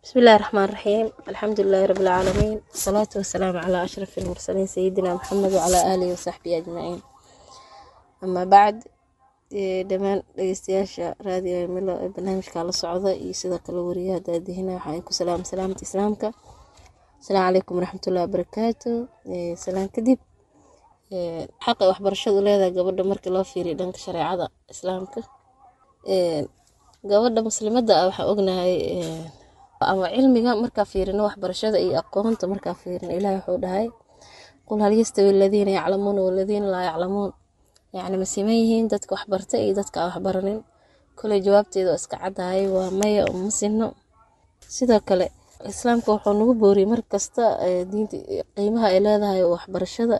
بسم الله الرحمن الرحيم الحمد لله رب العالمين والصلاة والسلام على أشرف المرسلين سيدنا محمد وعلى آله وصحبه أجمعين أما بعد dhammaan dhegeystayaasha raadiyo milo ee barnaamijka la socda iyo sidoo kale wariyaha daadihina waxaan ku salaam salaamta islaamka asalaamu calaykum waraxmatullahi wabarakaatu salaan kadib xaqa waxbarashadu leedahay gabadha markii loo fiiriyo dhanka shareecada islaamka gabadha muslimadda ah waxaan ognahay ama cilmiga markaa fiirino waxbarashada iyo aqoonta markaa fiirino ilaah wuxuu dhahay qul hal yastawi aladiina yaclamuuna waladiina laa yaclamuun yacni ma siman yihiin dadka waxbarta iyo dadka aan waxbaranin koley jawaabteeda oo iska caddahay waa maya oo ma sinno sidoo kale islaamka wuxuu nagu booriyey mar kasta diinta qiimaha ay leedahay waxbarashada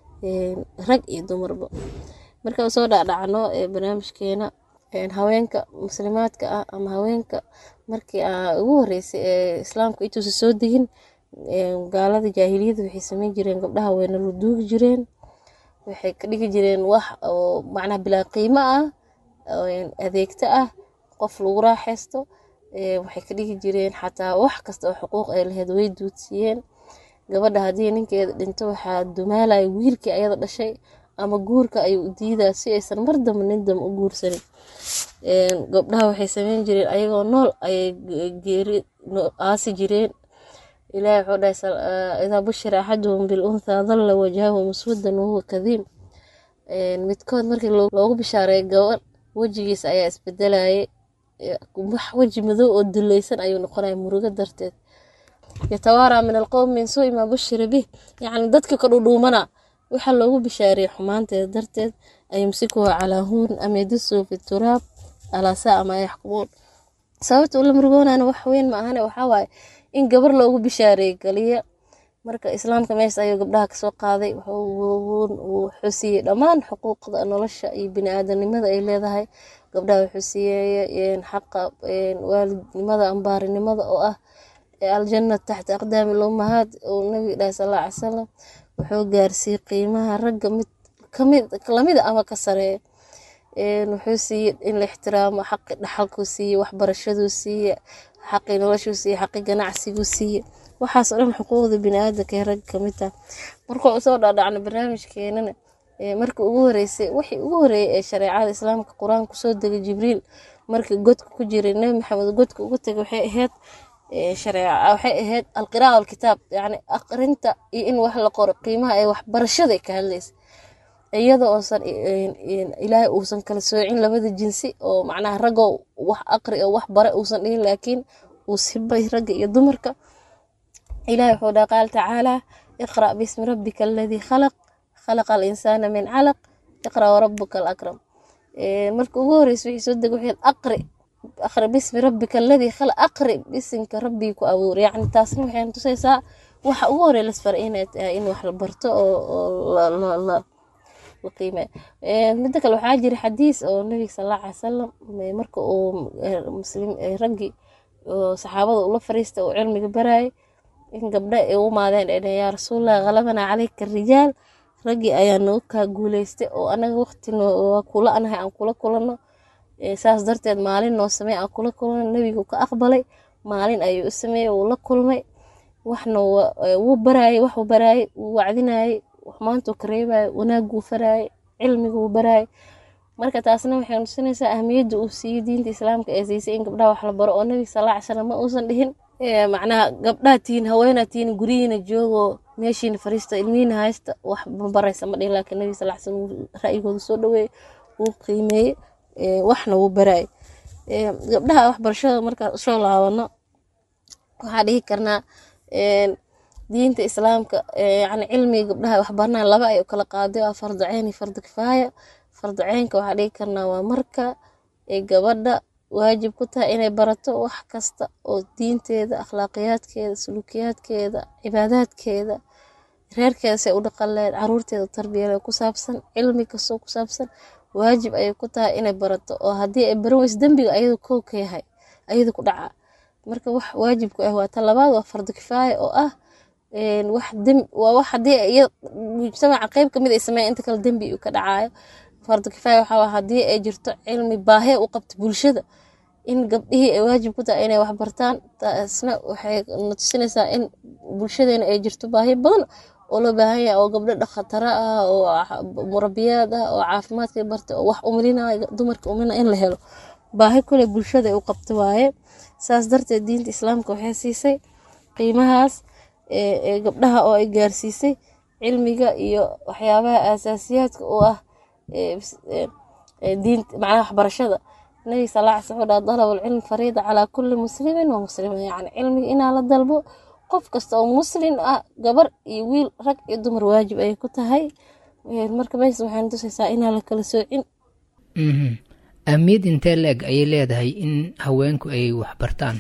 rag iyo dumarba marka soo dhacdhacno barnaamijkeena haweenka muslimaadka ah ama haweenka markii ugu horeysay ee islaamka intuusa soo degin gaalada jaahiliyada waxay sameyn jireen gabdhaha weyna la duugi jireen waxay ka dhigi jireen wax oo macnaha bilaa qiimo ah adeegto ah qof lagu raaxaysto waxay ka dhigi jireen xataa wax kasta oo xuquuq ay lahayd way duudsiiyeen gabadha haddii ninkeeda dhinto waxaa dumaalaya wiilkii ayada dhashay ama guurka ayuu u diidaa si aysan mar damba nin damba u guursanin gabdhaha waxay sameyn jireen ayagoo nool ayay geeri aasi jireen ilaahi wuxuu dhahay idaa bushira axaduhum bilunthaa dalla wajhahu muswadan wahuwa kadiim midkood markii loogu bishaareey gabadh wejigiisa ayaa isbedelayay wax weji madow oo dulaysan ayuu noqonaya murugo darteed yatawaaraa min alqowm min suui maa bushira bih yacni dadka ka dhudhuumana waxaa loogu bishaareeyey xumaanteeda darteed ayumsikuhu calaa huun am yadusuu fi turaab alaa saa ma yaxkumuun sababta ula murugoonana wax weyn ma ahane waxaa waaye in gabar loogu bishaareeyey kaliya marka islaamka meesha ayuu gabdhaha kasoo qaaday wuxuu siiyey dhammaan xuquuqda nolosha iyo bini-aadanimada ay leedahay gabdhaha wuxuu siiyey xaqa waalidnimada ambaarinimada oo ah aljanna taxta aqdaami lummahaad uu nabiga dhahay sal alla ly salam wuxuu gaarsiiyey qiimaha ragga mid kamid lamida ama ka sareeya wuxuu siiyey in la ixtiraamo xaqi dhaxalkuu siiyey waxbarashaduu siiyey xaqi noloshuu siiyey xaqi ganacsiguu siiyey waxaas oo dhan xuquuqda bini-aadanka ee ragga kamid taha markuu usoo dhaadhacno barnaamijkeenana markii ugu horeysay wixii ugu horeeyey ee shareecada islaamka qur-aanka kusoo degay jibriil markii godka ku jiray nebi maxamed godka ugu tegay waxay ahayd shareeca waxay ahayd alqiraa alkitaab yacni aqrinta iyo in wax la qoro qiimaha ee waxbarashada ka hadlaysa iyadoo uusan ilaahay uusan kala soocin labada jinsi oo macnaha ragoo wax aqri oo wax bare uusan dhihin laakiin uu sibay ragga iyo dumarka ilahi wuxuu dhaha qaal tacaalaa iqra' bismi rabbika aladii khalaq khalaqa alinsaana min calaq iqra' warabuka alakram marka ugu horeysa wixii soo deg waxay aqri aqri bismi rabbika aladii khalaq aqri bisinka rabbigii ku abuuray yacni taasna waxay tusaysaa waxa ugu horey lasfaray inay tahay in wax la barto oo la qiimeeyo midda kale waxaa jira xadiis oo nabiga sal alla alay salam marka uu muslim raggii oo saxaabada ula fariista uu cilmiga barayay in gabdha ay u maadeen ay dhaheen yaa rasuulallah khalabanaa caleyka rijaal raggii ayaa noo kaa guuleystay oo anaga waqti waa kula anahay aan kula kulanno saas darteed maalin noo samey aan kula kulanno nebigu ka aqbalay maalin ayuu u sameeyey wuu la kulmay waxna wuu baraayey waxuu baraayey wuu wacdinayey xumaantuu ka reebayay wanaaguu faraayey cilmiguu baraayey marka taasna waxay tusinaysaa ahmiyadda uu siiyey diinta islaamka ee siisay in gabdhaha wax la baro oo nabiga sal alla ly salam ma uusan dhihin macnaha gabdhaha tihiin haweenaa tihiin guryihiina joogoo meeshiina fariista ilmihiina haysta wax ma baraysa ma dhihin laakiin nabiga sal ly salam ra'yigooda soo dhaweeyey wuu qiimeeyey waxna wuu baraayey gabdhaha waxbarashada markaan usoo laabano waxaa dhihi karnaa diinta islaamka yani cilmiga gabdhaha waxbarnaa laba ay u kala qaaday waa fardu ceyn iyo fardu kifaaya fardu ceynka waxaa dhihi karnaa waa marka ay gabadha waajib ku tahay inay barato wax kasta oo diinteeda akhlaaqiyaadkeeda sulukiyaadkeeda cibaadaadkeeda reerkeeda say u dhaqan lahayd caruurteeda tarbiyada ku saabsan cilmi kastoo ku saabsan waajib ayay ku tahay inay barato oo haddii ay baran weyso dembiga ayadu kow ka yahay ayadu ku dhaca marka wax waajib ku ah waa ta labaad waa fardu kifaaya oo ah wax dem waa wax haddii mujtamaca qeyb kamid ay sameeyan inta kale dembi uu ka dhacayo fardu kifaaya waxaa waa haddii ay jirto cilmi baahe u qabto bulshada in gabdhihii ay waajib ku tahay inay wax bartaan taasna waxay na tusinaysaa in bulshadeena ay jirto baahi badan oo loo baahan yahay oo gabdho dhakhataro ah oo murabiyaad ah oo caafimaadka barta oo wax umilinaya dumarka umilina in la helo baahi kule bulshada u qabto waaye saas darteed diinta islaamka waxay siisay qiimahaas ee gabdhaha oo ay gaarsiisay cilmiga iyo waxyaabaha aasaasiyaadka u ah diinta macnaha waxbarashada nabiga sal alla slam wuxuu dalab alcilmi fariida calaa kulli muslimin wa muslima yacni cilmiga inaa la dalbo qof kasta oo muslin ah gabar iyo wiil rag iyo dumar waajib ayay ku tahay marka meeshaas waxayna tusaysaa inaan la kala soocin ahmiyad intee la-eg ayay leedahay in haweenku ay waxbartaan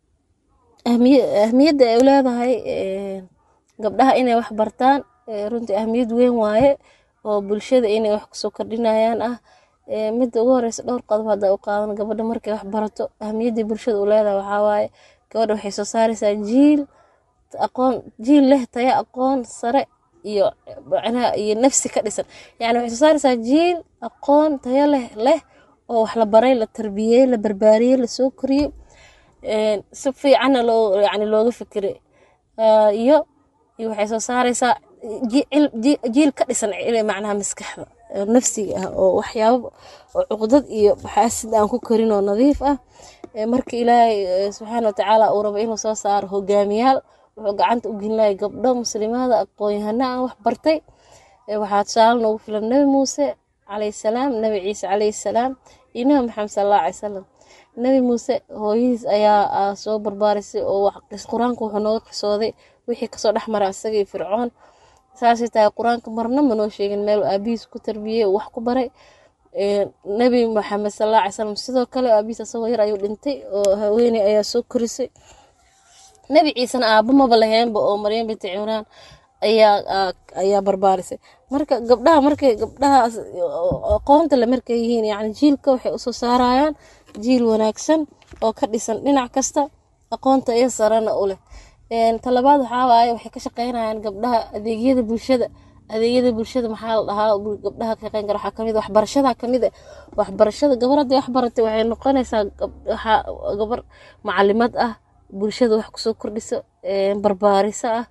ahmiyadda ay leedahay gabdhaha inay wax bartaan runtii ahmiyad weyn waaye oo bulshada inay wax kusoo kordhinayaan ah midda ugu horeysa dhowr qodob hadda u qaadan gabadha markay wax barato ahmiyaddii bulshada u leedahay waxaa waaye gabadha waxay soo saaraysaa jiil aqoon jiil leh taya aqoon sare iyo macnaha iyo nafsi ka dhisan yacni waxay soo saaraysaa jiil aqoon tayo leh leh oo wax la baray la tarbiyey la barbaariyey lasoo koriyey si fiicanna loo yani looga fikiray iyo iyo waxay soo saaraysaa jiil ka dhisan macnaha maskaxda nafsiga ah oo waxyaabo oo cuqdad iyo xaasid aan ku korin oo nadiif ah marka ilaahay subxaana watacaala uu rabo inuu soo saaro hogaamiyaal wuxuu gacanta u gelinaya gabdho muslimaada aqoon-yahano aan wax bartay waxaa tusaale noogu filan nebi muuse calayhi salaam nebi ciise calayhi salaam iyo nebi maxamed sala allahu calay salam nebi muuse hooyadiis ayaa soo barbaarisay oo qur-aanka wuxuu nooga qisooday wixii kasoo dhex mara isaga iyo fircoon saasay tahay qur-aanka marna manoo sheegin meel aabihiis ku tarbiyey wax ku baray nebi maxamed sala allahu calay salam sidoo kale aabihiis asagoo yar ayuu dhintay oo haweeney ayaa soo korisay nebi ciisena aaba maba laheenba oo maryam binti cimraan ayaa ayaa barbaarisay marka gabdhaha markay gabdhahaas aqoonta le markay yihiin yani jiilka waxay usoo saarayaan jiil wanaagsan oo ka dhisan dhinac kasta aqoonta iyo sarena u leh talabaad waxaa waaye waxay ka shaqeynayaan gabdhaha adeegyada bulshada adeegyada bulshada maxaa la dhahaa gabdhaha ka shaqeyn kara waxaa kamid waxbarashada kamid ah waxbarashada gabar haddii wax baratay waxay noqonaysaa gabar macalimad ah bulshada wax kusoo kordhiso barbaariso ah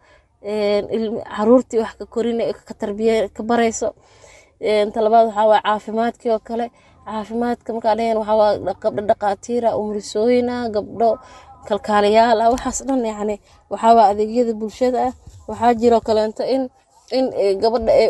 caruurtii wax ka korin ka tarbiye ka barayso talabaad waxaa waaye caafimaadkii oo kale caafimaadka markaa dhaheen waxaa waa gabdho dhaqaatiira umrisooyin ah gabdho kalkaaliyaal ah waxaas dhan yacni waxaa waa adeegyada bulshada ah waxaa jiroo kaleento in in gabadha ay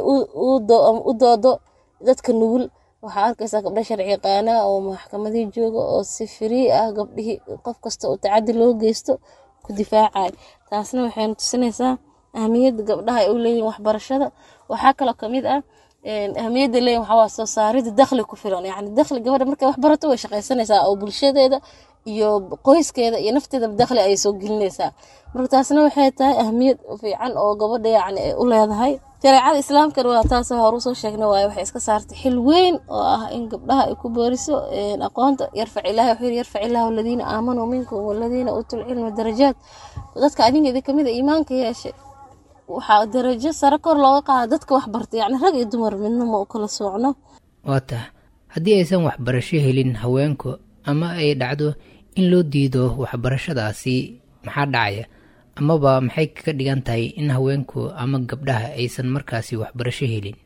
u doodo dadka nugul waxaa arkaysaa gabdho sharci yaqaana oo maxkamadii jooga oo si firii ah gabdhihii qof kasta oo tacadi loo geysto ku difaacay taasna waxayna tusinaysaa ahmiyadda gabdhaha ay u leeyihin waxbarashada waxaa kaloo kamid ah ahmiyadda leeyihin waxaa waa soo saaridda dakhli ku filan yacni dakhli gabadha markay wax barato way shaqaysanaysaa oo bulshadeeda iyo qoyskeeda iyo nafteeda dakhli ayay soo gelinaysaa marka taasna waxay tahay ahmiyad fiican oo gabadha yacni ay u leedahay shareecada islaamkana waa taas horu soo sheegna waaye waxay iska saartay xil weyn oo ah in gabdhaha ay ku booriso aqoonta yarfac ilaahi wuxuu yiri yarfac ilaahu aladiina aamanuu minkum waladiina uutul cilma darajaad dadka adinka idin kamid a iimaanka yeeshay waxaa darajo sare kor looga qaada dadka wax bartay yacni rag iyo dumar midna ma u kala soocno waa tah haddii aysan waxbarasho helin haweenku ama ay dhacdo in loo diido waxbarashadaasi maxaa dhacaya amaba maxay ka dhigan tahay in haweenku ama gabdhaha aysan markaasi waxbarasho helin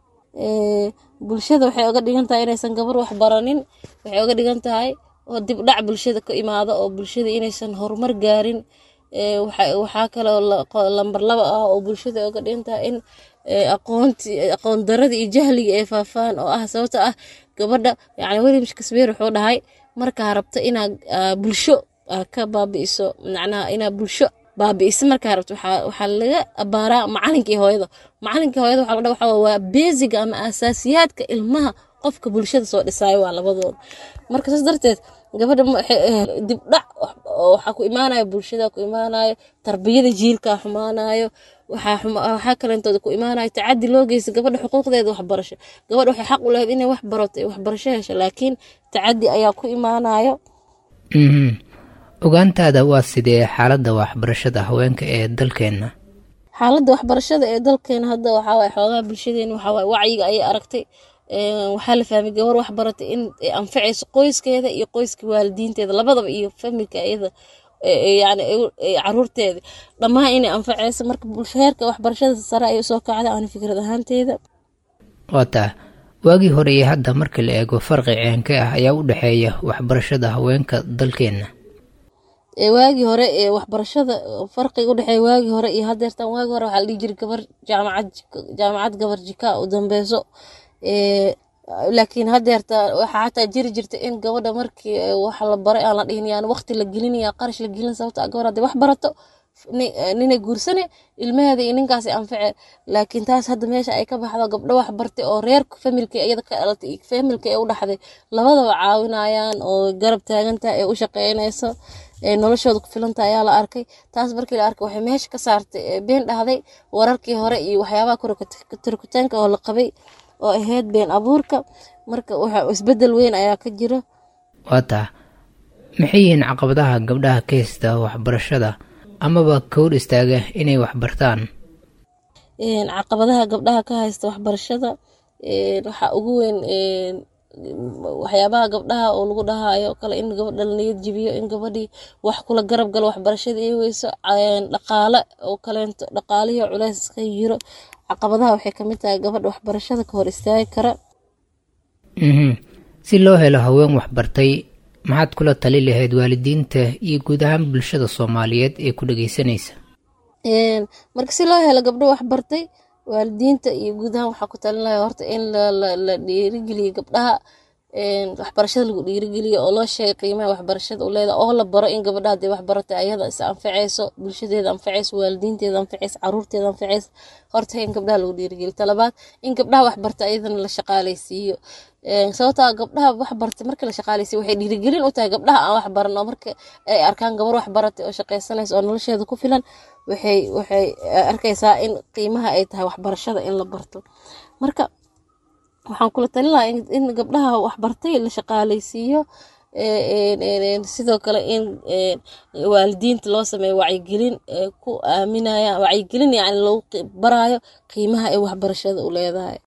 bulshada waxay oga dhigan tahay inaysan gabar wax baranin waxay oga dhigan tahay oo dibdhac bulshada ka imaado oo bulshada inaysan horumar gaarin waxaa kaloo lambar laba ah oo bulshada oga dhigan tahay in aqoonti aqoon darada iyo jahliga ay faafaan oo ah sababta ah gabadha yani william shakespeare wuxuu dhahay markaa rabta inaad bulsho ka baabi'iso macnaha inaad bulsho baabi'isa markaa rabto waxaa laga abaaraa macalinkii hooyada macalinkii hooyada waxaa la dhaha waa beesiga ama asaasiyaadka ilmaha qofka bulshada soo dhisaayo waa labadooda marka saas darteed gabadha dibdhac waxaa ku imaanayo bulshada ku imaanayo tarbiyada jiilkaa xumaanayo waxaa kalentooda ku imaanayo tacadi loo geysta gabadha xuquuqdeeda waxbarasho gabadha waxay xaq u lahayd inay wax barato waxbarasho hesho laakiin tacadi ayaa ku imaanayo ogaantaada waa sidee xaaladda waxbarashada haweenka ee dalkeenna xaaladda waxbarashada ee dalkeena hadda waxaawaye xoogaha bulshadeena waxaawaye wacyiga ayay aragtay waxaa la fahmay gabar wax baratay in ay anfacayso qoyskeeda iyo qoyska waalidiinteeda labadaba iyo familka iyada yani caruurteeda dhammaan inay anfacayso marka heerka waxbarashada sare ay usoo kacda aan fikrad ahaanteeda waataa waagii hore iyo hadda marka la eego farqi ceenka ah ayaa u dhexeeya waxbarashada haweenka dalkeenna waagii hore ee waxbarashada farqiga udhexeeya waagii hore iyo hadeertan waagii hore waxaa la dhihi jiray gabar jaamacad jaamacad gabar jika u dambeyso laakiin hadeerta waxaa xataa jiri jirta in gabadha markii wax la baray aan la dhihin yani waqti la gelinaya qarash la gelin sababta gabar hadday wax barato ninay guursane ilmaheeda iyo ninkaasi anface laakiin taas hadda meesha ay ka baxdo gabdho wax bartay oo reerka familka iyada ka dhalatay iyo familka ee u dhaxday labadaba caawinayaan oo garab taagantaha ee u shaqeynayso ee noloshooda ku filanta ayaa la arkay taas markii la arkay waxay meesha ka saartay been dhahday wararkii hore iyo waxyaabaha turkitaanka oo la qabay oo ahayd been abuurka marka waxa isbedel weyn ayaa ka jiro waataa maxay yihiin caqabadaha gabdhaha ka haysta waxbarashada amaba kowr istaaga inay waxbartaan caqabadaha gabdhaha ka haysta waxbarashada waxaa ugu weyn waxyaabaha gabdhaha oo lagu dhahayo kale in gabadha la niyad jibiyo in gabadhii wax kula garab galo waxbarashada ay weyso dhaqaale oo kaleento dhaqaalihii culeys iska yiro caqabadaha waxay kamid tahay gabadha waxbarashada ka hor istaagi kara si loo helo haween waxbartay maxaad kula tali lahayd waalidiinta iyo guud ahaan bulshada soomaaliyeed ee ku dhageysanaysa marka si loo helo gabdho waxbartay waalidiinta iyo guud ahaan waxaa ku talin lahaa horta in la dhiirigeliyo gabdhaha waxbarashada lagu dhiirigeliyo oo loo sheegay qiimaha waxbarashada u leedahay oo la baro in gabadha hadday waxbaratay ayada is anfacayso bulshadeeda anfacayso waalidiinteeda anfacayso caruurteeda anfacayso horta in gabdhaha lagu dhiirigeliyo talabaad in gabdhaha waxbarta ayadana la shaqaaleysiiyo sababtaa gabdhaha waxbartay marka la shaqaaleysiiyo waxay dhiirigelin u tahay gabdhaha aan waxbaran oo marka ay arkaan gabar waxbaratay oo shaqaysanaysa oo nolosheeda ku filan waxay waxay arkaysaa in qiimaha ay tahay waxbarashada in la barto marka waxaan kula talin lahaa in gabdhaha waxbartay la shaqaaleysiiyo sidoo kale in waalidiinta loo sameeyo wacyigelin ku aaminaya wacyigelin yani lagu baraayo qiimaha ay waxbarashada u leedahay